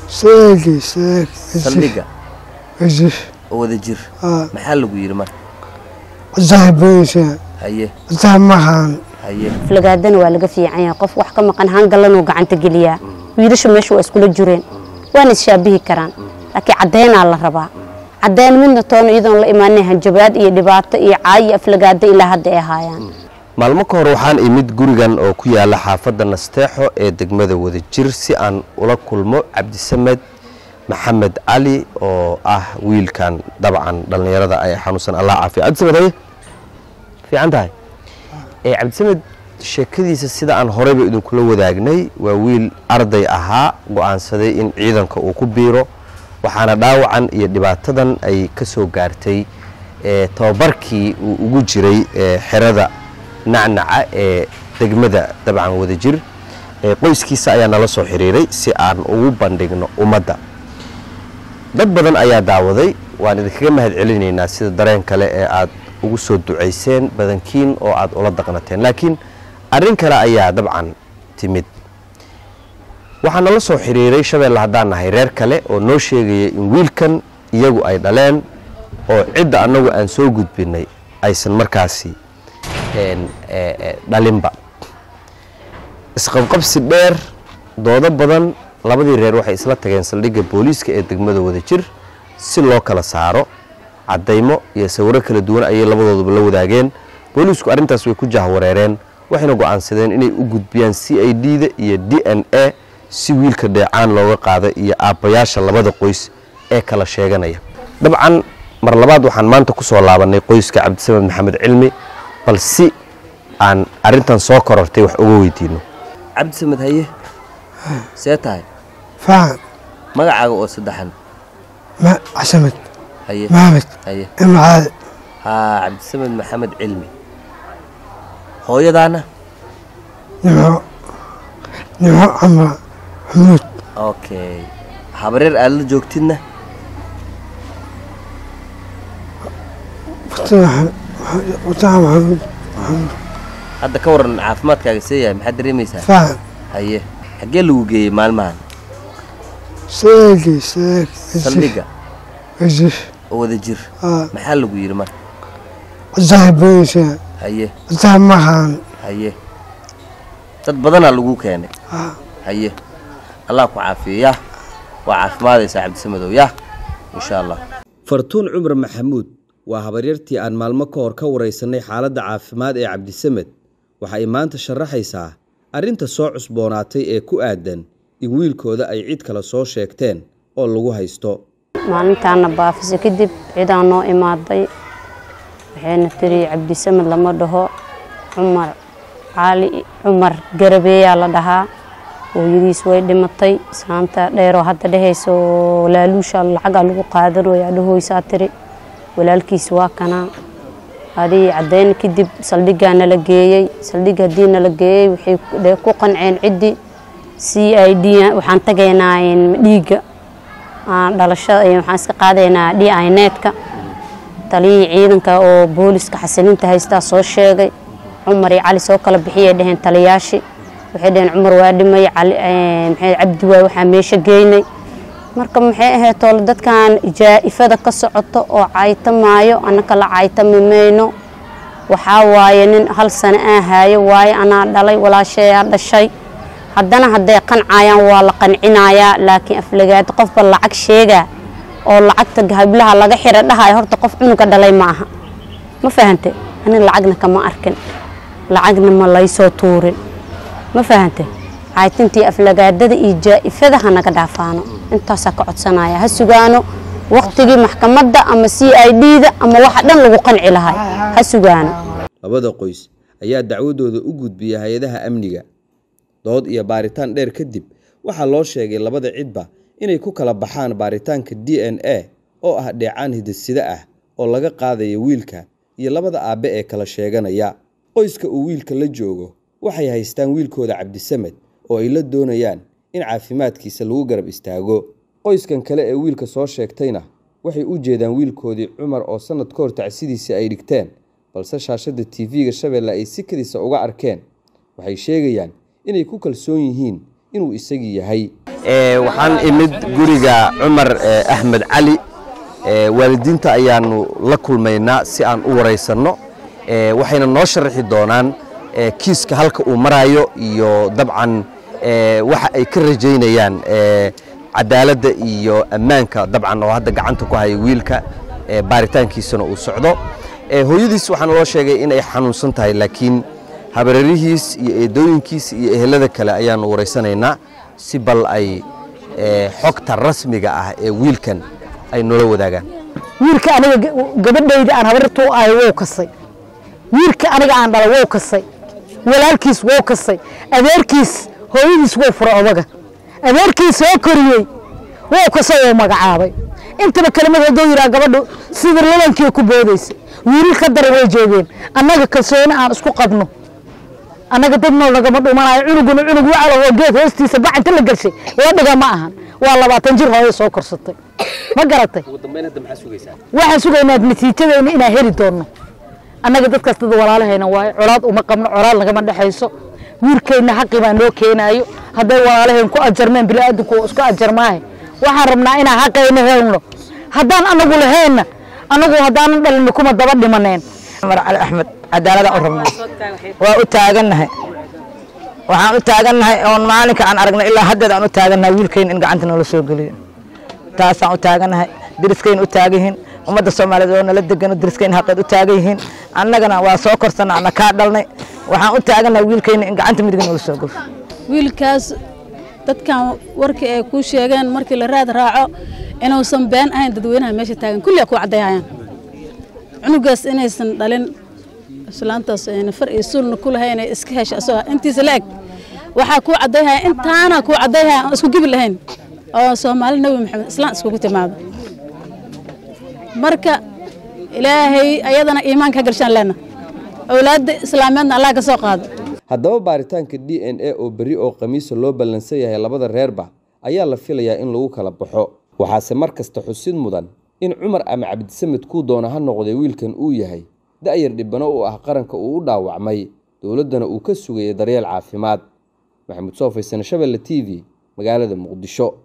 seegi seeg saldhigga isif oo wada jir aa maxaa lagu yidhi marka cidaha boysa haye cidaha maqaan haye aflagaadana waa laga fiican yahay qof wax ka maqan hangalanuu gacanta geliyaa wiilashu meesha waa iskula jireen waana isshaabihi karaan laakiin caddeynaa la rabaa caddeyn midna toona iyadoon la imaanin hanjabaad iyo dhibaato iyo caayi aflagaado ilaa hadda ay haayaan maalmo ka hor waxaan imid gurigan oo ku yaala xaafadda nasteexo ee degmada wadajir si aan ula kulmo cabdisamed maxamed cali oo ah wiilkan dabcan dhallinyarada ay xanuunsan allah caafiya cabdisamed haye fiican tahay ee cabdisamed sheekadiisa sida aan horeyba idinkula wadaagnay waa wiil arday ahaa go'aansaday in ciidanka uu ku biiro waxaana dhaawacan iyo dhibaatadan ay ka soo gaartay ee tababarkii uu ugu jiray ee xerada nacnaca ee degmada dabcan wadajir ee qoyskiisa ayaa nala soo xiriiray si aan ugu bandhigno ummadda dad badan ayaa daawaday waan idinkaga mahad celinaynaa sida dareen kale ee aad ugu soo ducayseen badankiin oo aad ula daqnateen laakiin arrin kale ayaa dabcan timid waxaa nala soo xiriiray shabeelle haddaan nahay reer kale oo noo sheegaya in wiilkan iyagu ay dhaleen oo cidda annagu aan soo gudbinay aysan markaasi een, ee, ee, dhalinba isqabqabsi dheer doodo badan labadii reer waxay isla tageen saldhigga booliiska ee degmada wadajir si loo kala saaro caddaymo iyo sawiro kala duwan ayay labadooduba la wadaageen booliisku arrintaas way ku jahwareereen waxayna go'aansadeen inay u gudbiyaan c i d da iyo d n a si wiilka dheecaan looga qaado iyo aabbayaasha labada qoys ee kala sheeganaya dabcan mar labaad waxaan maanta ku soo laabannay qoyska cabdisamed maxamed cilmi bal si aan arrintan soo korortay wax uga weydiino cabdisamed haye see tahay faan magacaaga oo saddexan ma casamad haye maxamed haye imcaad haa cabdisamed maxamed cilmi hooyadaana nimco nimco camra xamuud okay habareer aad la joogtidna wataha maxamuud hadda ka waran caafimaadkaaga see yahay maxaad dareemaysaa faan haye xaggee lagu geeyey maalmahan seegi seeg saldhigga isif oo wada jir aa maxaa lagu yidhi marka cidaha boysa haye cidaha maqaan haye dad badanaa lagu keenay aa haye allah ku caafiyo yah waa caafimaadaysaa cabdisamedow yah insha allah fartuun cumar maxamuud waa habaryartii aan maalmo ka hor ka waraysanay xaaladda caafimaad ee cabdisamed waxa ay maanta sharaxaysaa arrinta soo cusboonaatay ee ku aadan in wiilkooda ay cid kale soo sheegteen oo lagu haysto maalintaana baafisa kadib cidaa noo imaaday waxayna tiri cabdisamed lama dhaho cumar caali cumar garabeeyaa la dhahaa hooyadiis way dhimatay islaanta dheeroo hadda dhehayso walaaluusha lacagaa lagu qaadanooyaa dhahoysaa tiri walaalkiis waa kanaa adii caddayn kadib saldhiggaa nala geeyey saldhig haddii nala geeyey waxay dhe- ku qanceen ciddii c i d waxaan tagaynaa in dhiigga aan dhalashada iyo waxaan iska qaadaynaa d i netka taliyihii ciidanka oo booliska xasilinta haystaa soo sheegay cumar iyo cali soo kala bixiyay dheheen taliyaashii waxay dheheen cumar waa dhimay cali eh, maxay cabdi waay waxaa meesha geynay marka maxay ahayd toole dadkan jaa'ifada ka socoto oo caytamaayo annaka la caytami mayno waxaa waaye nin hal sano aan haayo waaye anaa dhalay walaashayaa dhashay haddana hadday qancayaan waa la qancinayaa laakiin aflagaad qofba lacag sheegaa oo lacagta hablaha laga xira dhahayo horta qof cunuga dhalay ma aha ma fahante ani lacagna kama arkin lacagna ma laysoo tuurin ma fahante caytintii aflagaadada iyo jaa'ifada ha naga dhaafaano intaasaa ka codsanaya ha sugaano waqtigii maxkamadda ama c i d da ama waxa dhan lagu qanci lahay ha sugaano labada qoys ayaa dacwadooda u gudbiyay hay-adaha amniga dood iyo baaritaan dheer kadib waxaa loo sheegay labada cidba inay ku kala baxaan baaritaanka d n a oo ah dheecaan hidasida ah oo laga qaadaya wiilka iyo labada aabbe ee kala sheeganaya qoyska uu wiilka la joogo waxay haystaan wiilkooda cabdisamed oo ay la doonayaan in caafimaadkiisa lagu garab istaago qoyskan kale ee wiilka soo sheegtayna waxay u jeedaan wiilkoodii cumar oo sannad ka hor tacsidiisii ay dhigteen balse shaashadda tv-ga shabeelle ay si kadiisa uga arkeen waxay sheegayaan inay ku kalsoon yihiin inuu isagii yahay ee, waxaan imid guriga cumar ee, axmed cali ee, waalidiinta ayaanu la kulmaynaa si aan u waraysanno ee, waxayna noo sharaxi doonaan ee, kiiska halka uu marayo iyo dabcan ee, waxa ay ka rajaynayaan ee, cadaaladda iyo ammaanka dabcan oo hadda gacanta ku haya wiilka ee, baaritaankiisana uu socdo ee, hooyadiis waxaana loo sheegay in ay xanuunsan tahay laakiin habareerihiis iyo eedooyinkiis iyo ehelada kale ayaanu waraysanaynaa si bal ay ee, xogta rasmiga ah ee wiilkan ay noola wadaagaan wiilka aniga ga- gabadhayda aan habartu ahay wou kasay wiilka aniga aan dhalay wou kasay walaalkiis wou kasay adeerkiis hooyadiis wou fura odaga adeerkiis soo koriyey wou kasay oo magacaabay intaba kelimad hadduu yidhaha gabadhu sida lalankii ku boodaysa wiilal ka daran way joogeen annaga kalsooni aan isku qabno annaga dad nool nagama dhumanayo cunuguna cunug wacalo oo geed hoostiisa bacanta la gashay la dhiga ma ahan waa labaatan jir hooyo soo korsatay ma garatay waxaan sugaynaa natiijadeena inaan heli doonno annaga dadkaas dad walaalahayna waayo colaad uma qabno colaad nagama dhexayso wiilkeenna xaqi baa noo keenaayo hadday walaalaheen ku ajarmeen bini'aadanku waa isku ajarmaahe waxaan rabnaa inaan xaqayna helno haddaan anagu laheenna anagu haddaanan dhalin kuma daba dhimaneen cumar cali axmed cadaalada u rabnaa waa u taagannahay waxaan u taagannahay oon maalinka aan aragnay ilaa haddeed aan u taagannahay wiilkayna in gacanta noola soo geliyo taasaan u taagannahay deriskayna u taagan yihiin ummadda soomaaliyeed oo nala degano deriskayna haqeed u taagan yihiin annagana waa soo korsana ana kaa dhalnay waxaan u taagannahay wiilkayna in gacanta midiga noola soo geliyo wiilkaas dadkan warkii ay kuu sheegeen markii la raad raaco inuusan been ahayn dadweynaha meesha taagan kulliya ku caddayayaan cunugaas inaysan dhalin islaantaas ayna far iyo suulna ku lahayn ay iska hesha asagoo intiisa la eg waxaa kuu caddayhaya intaana kuu caddayhaya aan isku gibi lahayn oo soomaali nebi maxamed islaan iskugu timaado marka ilaahay ayadana iimaanka ha galshaan leena awlaadda islaameedna allah ka soo qaado haddaba baaritaanka d n a oo berri oo khamiisa loo ballansan yahay labada reerba ayaa la filayaa in lagu kala baxo waxaase mar kasta xusid mudan in cumar ama cabdisamed kuu doona ha noqday wiilkan uu yahay da'yar dhibano u ah qaranka uu u dhaawacmay dowladdana uu ka sugayay daryeel caafimaad maxamuud soofaysan shabelle t v magaalada muqdisho